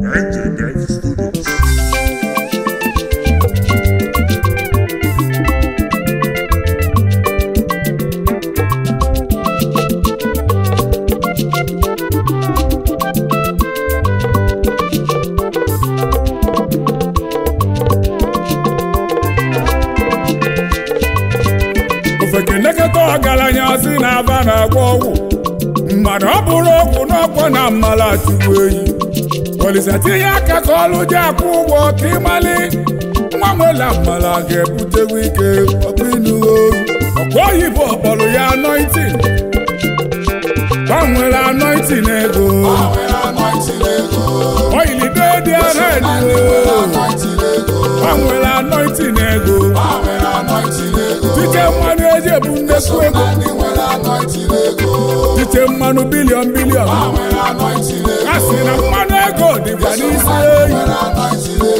NJNet Studios. ofeke nekọta ọgaranya si na aba na-agwọ ọgwụ mmadụ ọ bụrụ ọgwụ n'ọkwọ na mmala chukwu eyi olise tinye aka ka ọlụ ji akwụ ụgwọ ka ịmali nwa nwela mmala ga-ebutewu ike ọkụ inu ọkụ oyibo kpọrọ ya anointing gbanwere anointing ego oyili dedi red gbanwere anointing ego dike mmanụ eji ebu nnekwu ego dike mmanụ bilion bilion a sị na mmanụ ego dịkwa n'isi eyi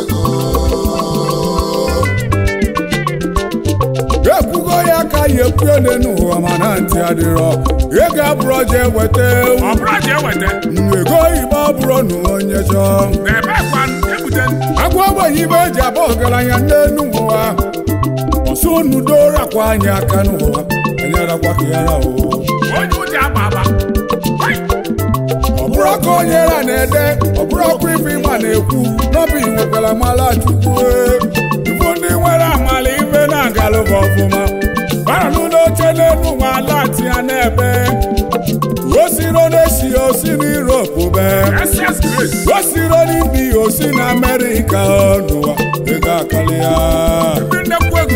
ekwugo ya ka ya ekwuo n'ụwa mana ntị adịrọ ego abụrọ je weta ewu ọbụrụ ji eweta ego oyibo abụrọ na onye chọọ ebe kwa ebute agwa ogbenye ibe eji abụ ọgaranya n'elu ụwa ọsọ nudo rakwa anyị aka n'ụwa enyerakwa ka yara o onye ụjọ agba agba ọ bụrụ ọkụ onye ra na-ede ọ bụrụ ọkụ ife ịma na-ekwu n'ọbụ inwekwara mala chukwu ibu ndị nwere amala ife na-agalụba ọfụma bara n'ụlọ oche n'elu nwa ala ya n'ebe o siro n'esi osi n'Europe be ss grace o siro n'India osi na Amerịka n'ụwa ego akali ya ndị nnekwu ego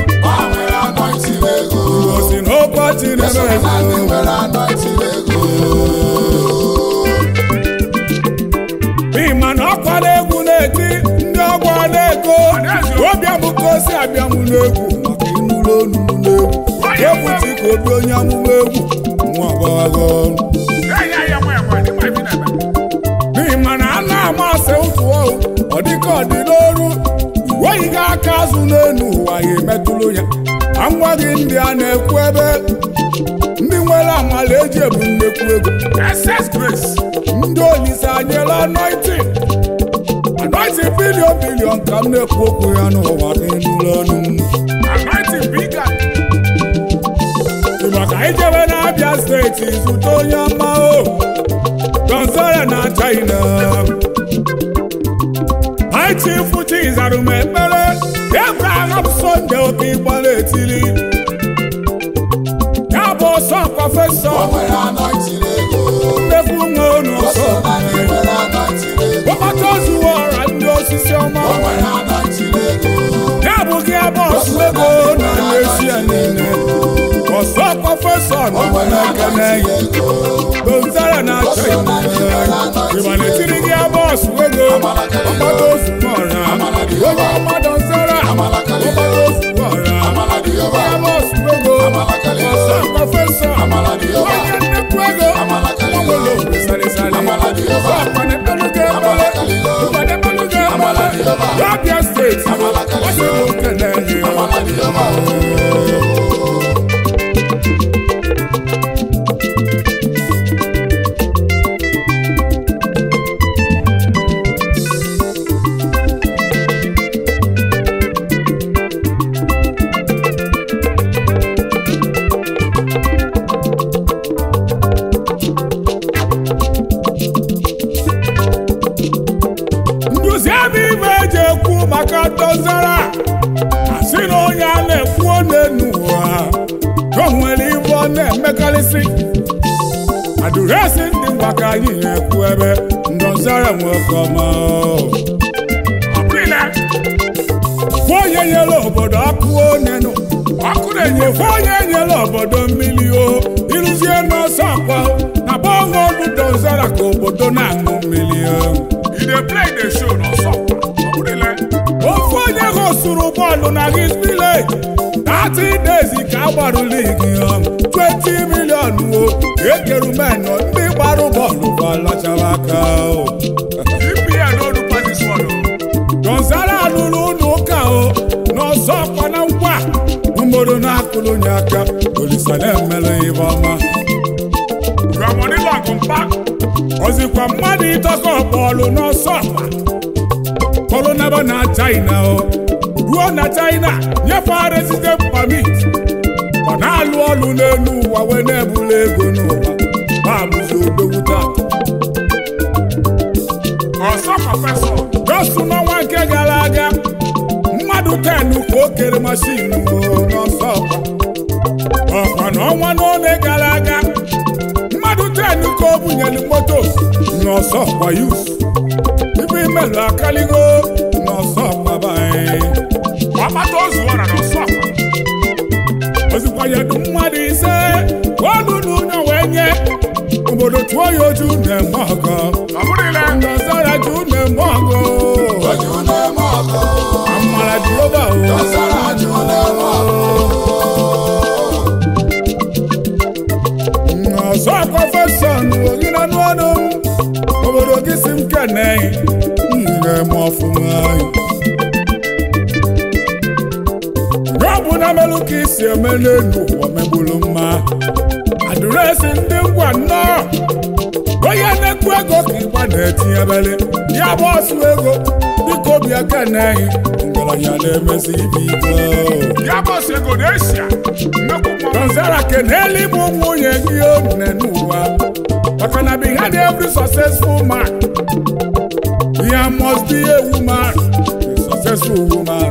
osi n'ụbọchị na-eme ịma na ọkwala egwu na-eti ndị ọgwa na-ego obi amụka osi abịamụ n'egwu maka ịnụrụ onu n'egwu ebuti ka obi onye amụma egwu nwa agbaghago ya ya nwa enwe dị nwa ibi na-eme n'ịma na a na-ama ase ụtụ ọhụ ọ dịka ọ dị n'oru iweghịghị aka azụ n'elu ụwa ya emetụrụ ya ka ngwa gị ndị a na-ekwu ebe ndị nwere amala eji ebu nnekwu ego ss grace ndị olise anyela anointing anointing bilion bilion ka m na-ekwu okwu ya n'ụwa n'elu ọnụ m anointing biga maka ijebe n'abịa steeti zute onye ọma o gonzara na china aichifu chizarum ekpere abraham sonde oke ịgbara etili ya bụ ọsọ prọfesọ mmefu nwe unu ọsọ ọkpata ozuwe ọra ndị osisi ọma ya bụ gị ebe ọsụ ego na n'eshia niile ọsọ prọfesọ nọ n'ekene ya gonzara na china ịma na-etiri gị ebe ọsụ ego ọkpata ozuwe ọra onye ọma dọzara ọkpata ozuwe ọra ebe ọsụ ego ọsọ prọfesọ onye nnekwu ego ọnwere obi salịsalị ọsọ akpanepeluga ebele mkpanepeluga ebele n'abịa steeti ọ sị na okene ya nduzi ebe ibe eji ekwu maka dozara asị na onye a na-ekwu n'enu ụwa ka o nwere ibe ọ na-emekarịsị adụresi ndị mgbaka anyị na-ekwu ebe ndozara nwekọma ọbụrụile fụ onye nyere obodo ọkụ onenu ọkụ na-enyefe onye nyere obodo mmiri o ịrụzie n'ọsọ akwa na gbanwe ọnụ dozara ka obodo na-aṅụ mmiri o you dey play the show n'ọsọ ọbụrụile ofu onye gosuru bọọlụ na his village 30 days ka a gbarụ ligi um, 20 million o ekeru menụ ndị gbarụ bọọlụ balachara aka o epl n'olu patis wọdụ gonzala lụrụ ụlọ ụka o n'ọzọ ọkwa na ngwa mgboro na-akụrụ nye aka olisa na-emere ihe ọma ramoni lọgụ mpa ozikwa mmadụ ịtọkọ bọọlụ n'ọsọ ọkpa bọọlụ naba na china o ruo na china nyefee resident permit ọ na-alụ ọlụ n'elu ụwa wee na-ebula ego n'ụwa ma bụzi odogwu taa ọsọ prọfesọ gosu n'ọnwa nke gara aga mmadụ ten ka o kere mashin n'ọsọ ọkwa ọkwa n'ọnwa n'one gara aga mmadụ ten ka o bunyere moto n'ọsọ ọkwa yus ibe imelụ akaligo n'ọsọ ọkwa banyị ọkpata ozu ọra n'ọsọ ọkwa ozikwa ya dị mmadụ ise olu n'ụlọ wee nye obodo tụọ ya oju na-eme ọgọ ọ bụrụ ile ndọzọra ju na-eme ọgọ amara dị obe o ọzọ prọfesọ n'ogina n'ọnụ obodo gị si m kene na-eme ọfụma ọ bụ na melụ ka isi eme n'elu ụwa megbulu mma adreesị ndị ngwa nnọọ onye na-ekwu ego ka ịgba na-etinyebele ya bụ ọsụ ego dịka obi aka na-ehi ngaranya na-emezi ibe ike ya bọs ego n'eshia nnekwu mmọnwụ Donzara keneli bụ nwunye gị one n'ụwa maka na behind every successful man there must be a woman a successful woman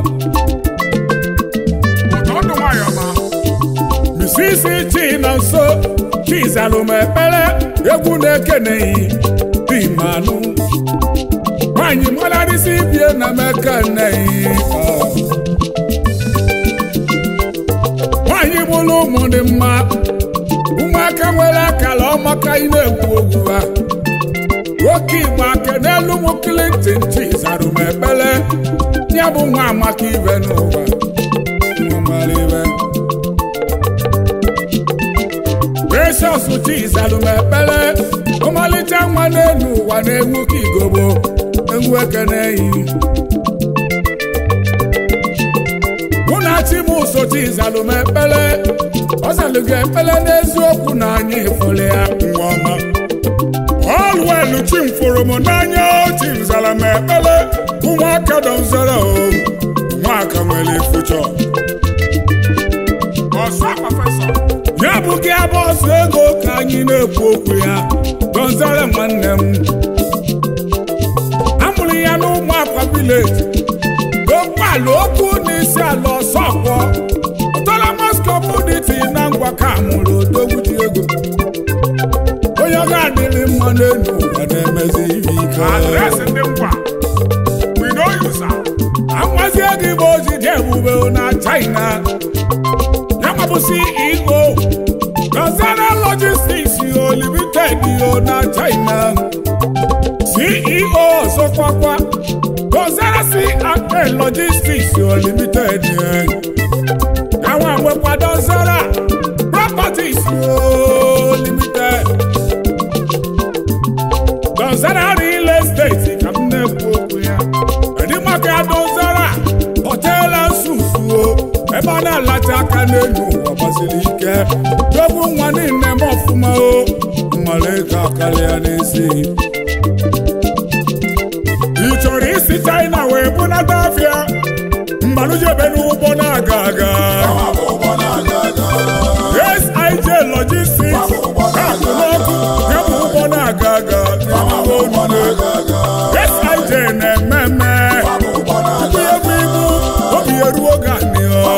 ụtọ ndụ nwayọ ma Mrs. Chinonso Chizalụmekpere egwu na-ekeneghị dị manụ nwanyị mgbanarịsị bie na mekeneghị nwanyị mụrụ ụmụ dị mma ụmụaka nwere akara ọmaka ị na-ekwu okwu ha nwoke igbo ake n'elu ụmụ Clinton Chizalụmekpere ya bụ nwa amaka ibe n'ụwa nwa mara ibe Precious Chizalụmekpere ọmalịcha nwa n'elu ụwa na-enwu ka igobo enwu ekeneyi mụ na Chimuso Chizalụmekpere ọ zalụgo ekpere n'eziokwu na anyị fụrụ ya nwa ọma ọlụelu chimfụrụ m n'anya Chizalụmekpere ụmụaka dọzara o ụmụaka nwere fuchọ ọsọ prọfesọ ya bụ gị abọsụ ego ka anyị na-ekwu okwu ya Gonzalo nwanne m amụrụ ya n'ụmụ akwa vileji dokpalụ okwu n'isi ala ọsọkwọ ọtọlamas kọmuniti na ngwa ka mụrụ odogwu dị ego onye ọ ga-adịrị mma n'elu ụwa na-emezi ihe ike adreesị ndị ngwa we no use am amazie gị bụ ojide ebube na China ya mabụ CEO Gazara Logistics yo limited yo na China CEO ọzọkwakwa Gazara C&A Logistics yo limited gawa nwekwa Gazara Properties yo limited Gazara Real Estate ka m na-ekwu okwu ya edimaka ya Gazara Hotel and Suites o ebe a na-alacha aka n'elu ụwa gbasiri ike dogbu nwa niile m ọfụma o mmalego akarịa n'isi ị chọrọ isi China wee bunata afịa mgbalụjebe n'ụgbọ na-aga aga SIJ Logistics akụ n'ọkụ ya bụ ụgbọ na-aga aga n'ime onune SIJ na-eme mme tupu ya bụ ibu obi eruo oge anịọ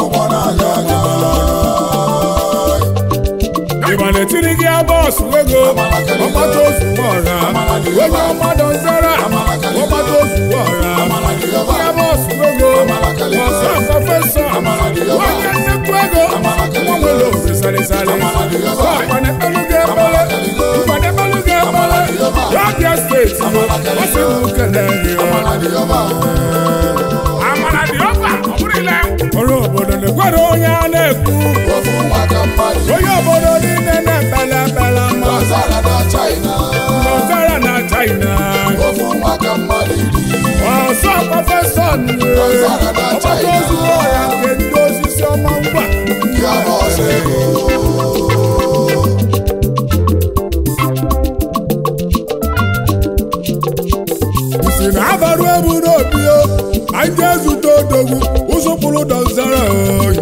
ịma na-etiri gị bọọsụ ego ọgbata ozu ọra onye ọmadụ nzara ọgbata ozu ọra ya bọọsụ ego ọsọ prọfesọ onye nnekwu ego nwa nwere orisarịsarị ọkwanekpelu gị ekpele nkwanekpelu gị ekpele Abia steeti ọ sị m kelee gị amara dị ọba ọ bụrụ ile ọrụ obodo na-ekwere onye a na-ekwu onye obodo niile na-ekpele ekpele mma Zara na China, Lọtara na China ofu maka mmadụ iri. ọsọ prọfesọ ọgbata ozu ọya nke ndị osisi ọma ngwa Ya bụ ọsọ ego. si na abarụ ebu n'obi o anyị ezute odogwu ụzụkpụrụ dọzara oyi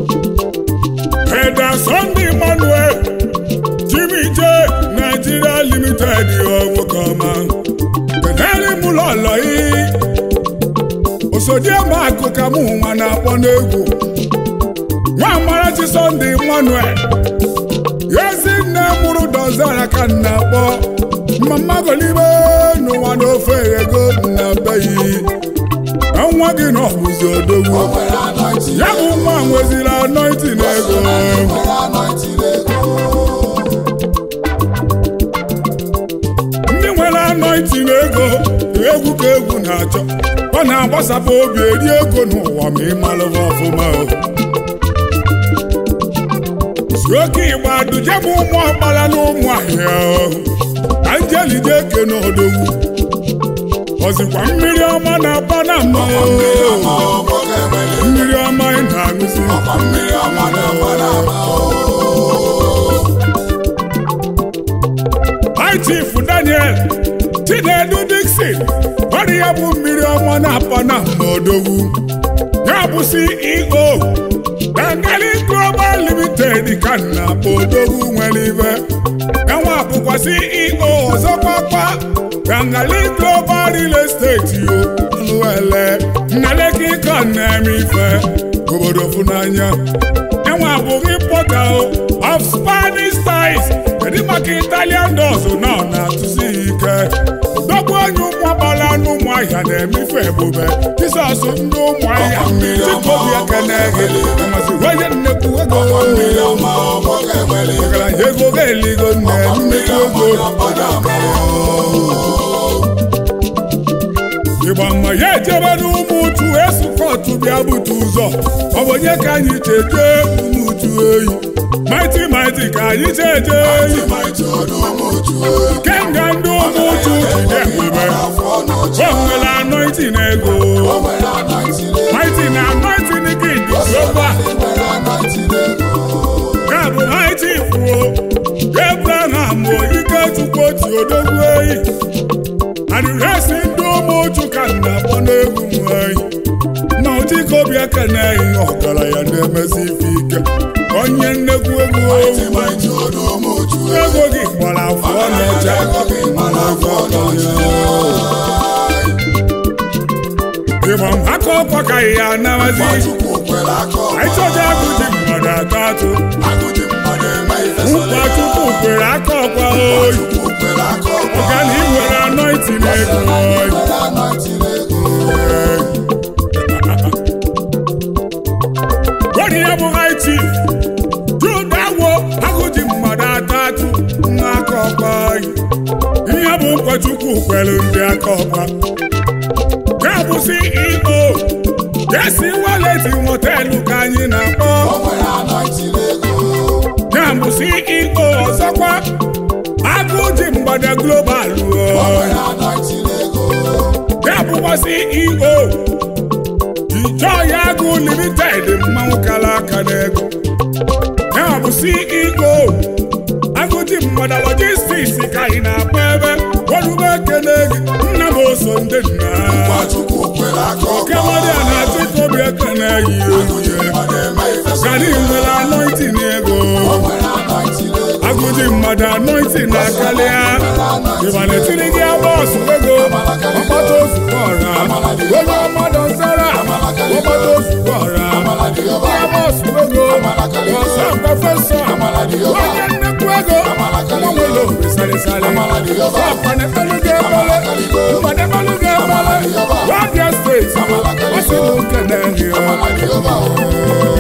Eda Sunday Emmanuel Jimmy J Nigeria Limited nwoke ọma kedere m lọlọ yi osodieme akụ ka mụ nwa na-akpọ n'egwu nwa amarachi Sunday Emmanuel ezi nne mụrụ dọzara ka m na-akpọ mama golibe n'ụwa n'ofe ego na beghị nwa gị na ọbụzi odogwu O nwere anointing ya bụ nwa nweziri anointing ego O nwere anointing ego. ndị nwere anointing ego egwu ka egwu na-achọ ọ na-agbasapụ obi eri ego n'ụwa ma ị malụba ọfụma o. si oke igba duje m ụmụ ọkpara na ụmụ ahịa o. ka njelide eke n'odogwu ọzikwa mmiri ọma na-aba na mma o. Mmiri ọma ọ nwoke nwere. mmiri ọma ị na-aṅụzi Ọkwa mmiri ọma na-agba n'ama o. High Chief Daniel Chinedu Dixon ọrụ ya bụ mmiri ọma na-apa na odogwu ya bụ CEO Bengali Global Limited ka m na-akpọ odogwu nwere ibe yanwa bụkwa CEO ọzọkwakwa Bengali Global Real Estate yo alụele nnaleki ka na-eme ife obodo funanya enwe abụghị pọta of Spanish styles kedu maka Italian doors na ọ na-atụsi ike dọgbu onye ụmụagbala n'ụmụ ahịa na-emefe ebube Jizọs ndị ụmụ ahịa chikobi ekene gị masị onye nnekwu ego Ọkwa mmiri ọma ọ nwoke nwere. ọgaranya ego ga-eligo nne mmiri ego ịgba mma ya ejebe n'ụmụ uchu esukọtụ bịa bute ụzọ ọ bụ onye ka anyị cheje ụmụ uchu eyi maiti maiti ka anyị cheje eyi Maịtị ọdụ ụmụ uchu oyi. kenga ndị ụmụ uchu jide ebube Afọ n'ọchị. o nwere anointing ego O nwere anointing ego. maiti na anointing gị dị global O nwere anointing ego. ya bụ maiti fuo Abraham ike chukwu otu odogwu eyi adịresi ndị ụmụ uchu ka m na-akpọ n'egwu nwanyị na ụdịka obi aka na-eyi ọgaranya na-emesi ife ike onye nnekwu ego Maịtị maịtị ọdụ ụmụ uchu oyi. ego gị gbara afọ n'ọcha Ego gị gbara afọ n'ọchị. ịgba m aka ọkwa ka ya anabazi Nwachukwu kwere aka ọma. anyị chọja agụ ji mmadụ atọ atụ Agụ ji mmadụ eme ife sọrọ nkwa ya. chukwu kwere aka ọkwa oyi Nwachukwu kwere aka ọma. ọga na ị nwere anointing ego oyi Nwere anointing ego. Gọdị ya bụ high chief judawo agụ ji mmadụ atọ atụ nwa aka ọkwa oyi ihe bụ ụkọchukwu kwere ndị aka ọkwa ya bụ CEO Jesi waleti motelu ka anyị na-akpọ O nwere anointing ego. ya bụ CEO ọzọkwa agụ ji mgbada global O o. nwere anointing ego. ya bụkwa CEO Ijoy Agụ Limited mmanwụ kala aka n'ego ya bụ CEO Agụji Mgbada Logistics ka anyị na-akpọ ebe ọrụbe ekele gị nna m oso ndị nna Nwachukwu kwere aka oke ọma. mmadụ a na-achị obi ekele yi Agụ ji oyi mmadụ eme ife sọrọ gani ya. nwere anointing ego O nwere anointing ego. agụji mmadụ anointing na-akarịa ịma na-etiri gị bọọsụ ego ọkpata ozugbo ọra onye ọmadụ nsara ọkpata ozugbo ọra ya bọọsụ ego ọsọ prọfesọ onye nnekwu ego nwanwere orisarịsarị ọsọ akpanekpelu gị ebele mmadekpelu gị ebele wabịa steeti ọsị bụ nke na-ehi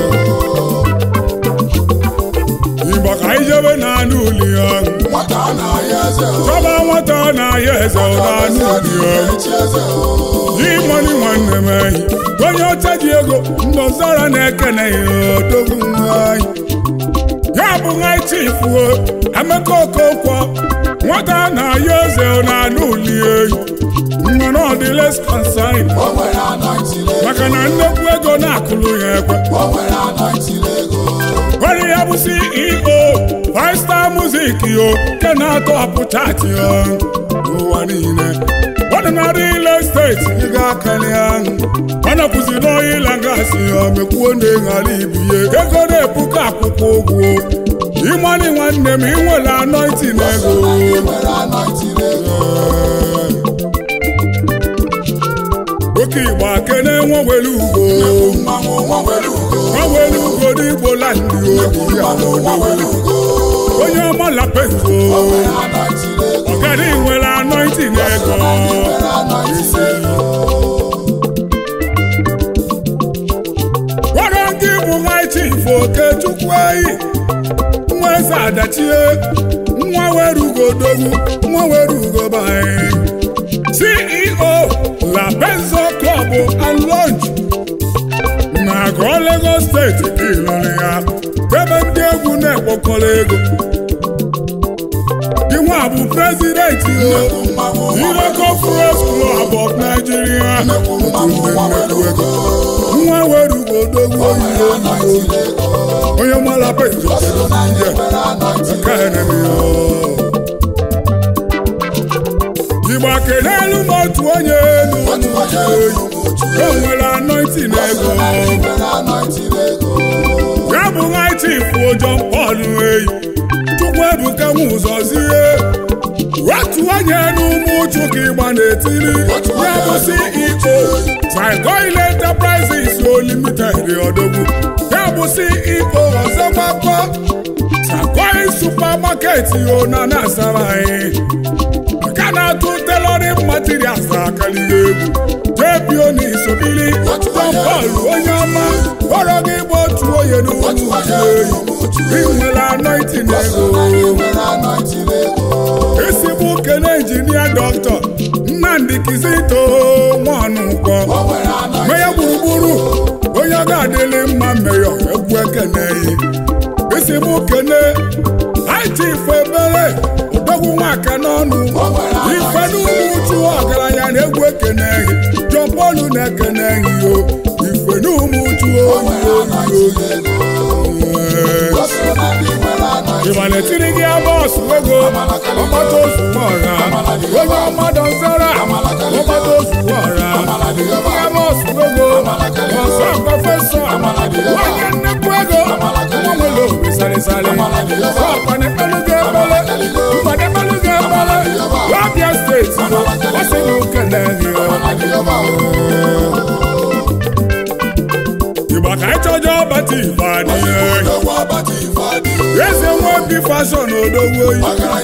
igbo ka anyị jebe n'anụ uli ya Nwata na-ahịa eze o. chọba nwata na-ahịa eze ọ n'anụ uli ya Echi eze o. Imoni nwanne m ehi onye ọcha ji ego ndọzara na-ekene ya odogwu nwanyị ya bụ nwa chifuo Emeka Okonkwo nwata na-ayọ eze na anụ uli ehi mmanụ ọdịles consign O nwere anointing ego. maka na nnekwu ego na-akụlụ ya ekwe O nwere anointing ego. Onye ya bụ CEO Five Star Music yo nke na-atọ apụ chaatị ya n'ụwa niile ọ dị na real estate steeti ị ga-akali ahụ ọ napụzi n'oyi la gasị ya mekwuo na ịghara ibie ego na-ebuka akwụkwọ ụgwọ ịmani nwanne m inwere anọiti na ego oke igbo akene nwewere ugo nwewere ugo n'igbo landị obi ya onye ọma lapezo ọgara nwere anọiti na ego gwara ndị bụ nwa chief okechukwu eyi nwa eze adachie nwa were ugo dogwu nwa were ugo banyị ceo la benzo club and lounge na agụọ lagos steeti ka ịlụrụ ya ebe ndị egwu na-ekpokọrọ ego Iwa bụ prezidenti Iroko Press Club of Nigeria nwa were ugo dogwu oyibo oyibo onye mara pezo igba kelelu m otu onye elu o nwere anọiti na ego ya bụ nwa chief John Paul eyi chukwu ebuka nwe ụzọ zie otu onye n'ụmụ uchu ka ịgba n'etiri ya bụ CEO Trigoil Enterprises Limited odogwu ya bụ CEO ọzọ gbakọ Trigoil Supermarket yo na na-asara anyị aka na-atụ tailoring materials akalighị egwu jebio na isobili John Paul onye ọma kpọrọ gị bụ otu onye n'ụmụ uchu eyi inwere anointing ego ezigbo kene injinia dọkịta nnamdị kizito nwanụkwọ meya gburugburu onye ọ ga-adịlị mma mmeyọ egwu ekeneyi ezigbo kene aitif ebere odogwu nwaka n'ọnụ ife n'ugwu uchu ọgaranya na egwu ekeneyi jọpọlu na-ekeneyi o ife n'ụmụ uchu oyi oyi oyi ịmana etiri gị bọọsụ ego ọgbata ozugbo ọra onye ọmadụ nzara ọgbata ozugbo ọra ya bọọsụ ego ọsọ prọfesọ onye nnekwu ego nwa nwere obi sarịsarị ọkwana ekpelu gị ekpele mgbada ekpelu gị ekpele abịa steeti ọ sị na ukele gị igba ka ịchọjọ ọbata ife adịghị eze nwebi fashọn odogwu oyi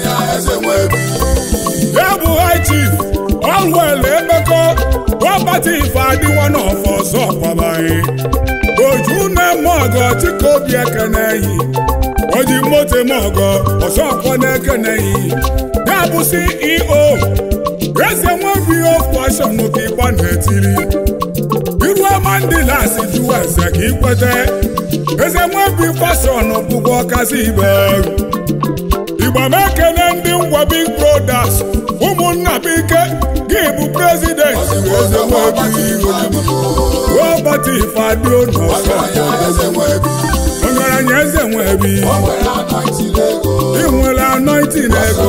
ya bụ high chief ọlwel emekọ ọbata ife adịwo n'ọfọ ọzọ kwabaghị oju na-eme ọgọ chika obi ekeneyi oji moto eme ọgọ ọzọ ọkwọ na-ekeneyi ya bụ ceo eze nwebi fashọn ka ịgba na-etiri iru ọma ndị lasi jụwa eze ka ikwete eze nwebi fashọn bụkwa ọkasị ibe igba m ekene ndị ngwa big brothers ụmụnna bike gị bụ prezident eze nwebi robert ifeadio n'ọsọ ọgaranya eze nwebi ị nwere anointing ego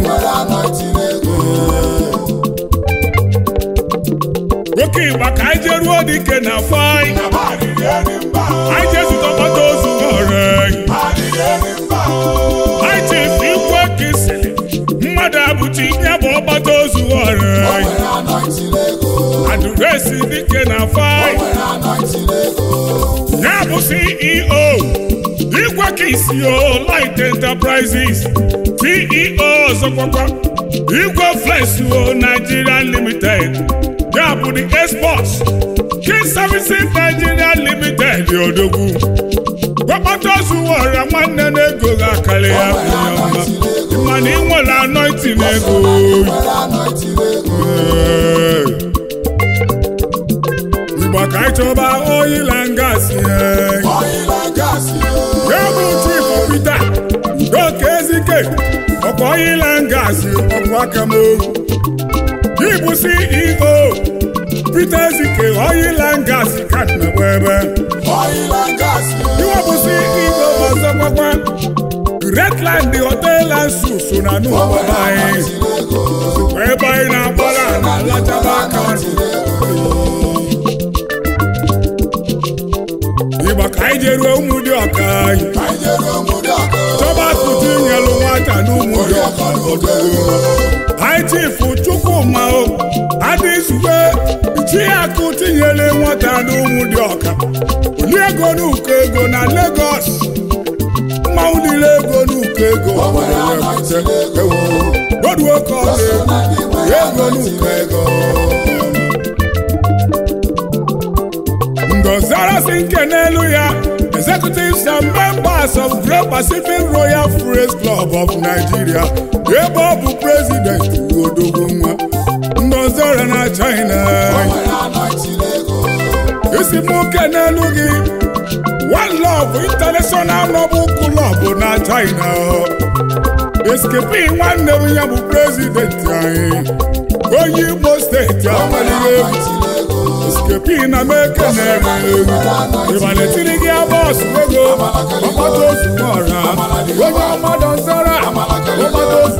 nwoke igba ka anyị jeruo dike na fai anyị jezụta ọgbata ozu ọrụ anyị chefu ikwe ka isiri mmadụ abụchi ya bụ ọgbata ozu ọrụ adụresi dike na fai ya bụ ceo igwe ka isi o light enterprises ceo ọzọkwakwa igwe flex o nigeria limited ya bụ the exports king services nigeria limited odogwu gbakpata ozuwara nwanne na-ego ga-akarị ya ọma mana ị nwere anointing ego igba ka anyị chọba oyila ngasị ya bụ chief peter udoka ezike ọkwa oyila ngasị ọkwa aka m Ibu CEO Peter Ezike oyila ngasị ka na-egbe ebe iwe bụ CEO ọzọ gbakwa Redland Hotel and Suites so na n'ụwa anyị ebe anyị na-agbara na alachaba aka ụmụdị ọka odogwu ITF Chukwuma o adịzugbe Chiakụ tinyere nwata n'ụmụdị ọka oliego n'ụkọ ego na Lagos mmanwụ niile ego n'ụkọ ego oduo ka ọ ga-egwu ego n'ụkọ ego ngozarasi nke n'elu ya executives and members of Great Pacific Royal Friends Club of Nigeria ebe ọ bụ president odogwu nwa ngozara na China isi m oke n'elu gị One Love International Noble Club na China eskepi nwanne m ya bụ president anyị onye Imo steeti akwalighị egwu eskepi na meke na-eme egwu ịmalitiri gị bọọsụ ego ọgbata ozu ọra onye ọmadụ nzara ọgbata ozu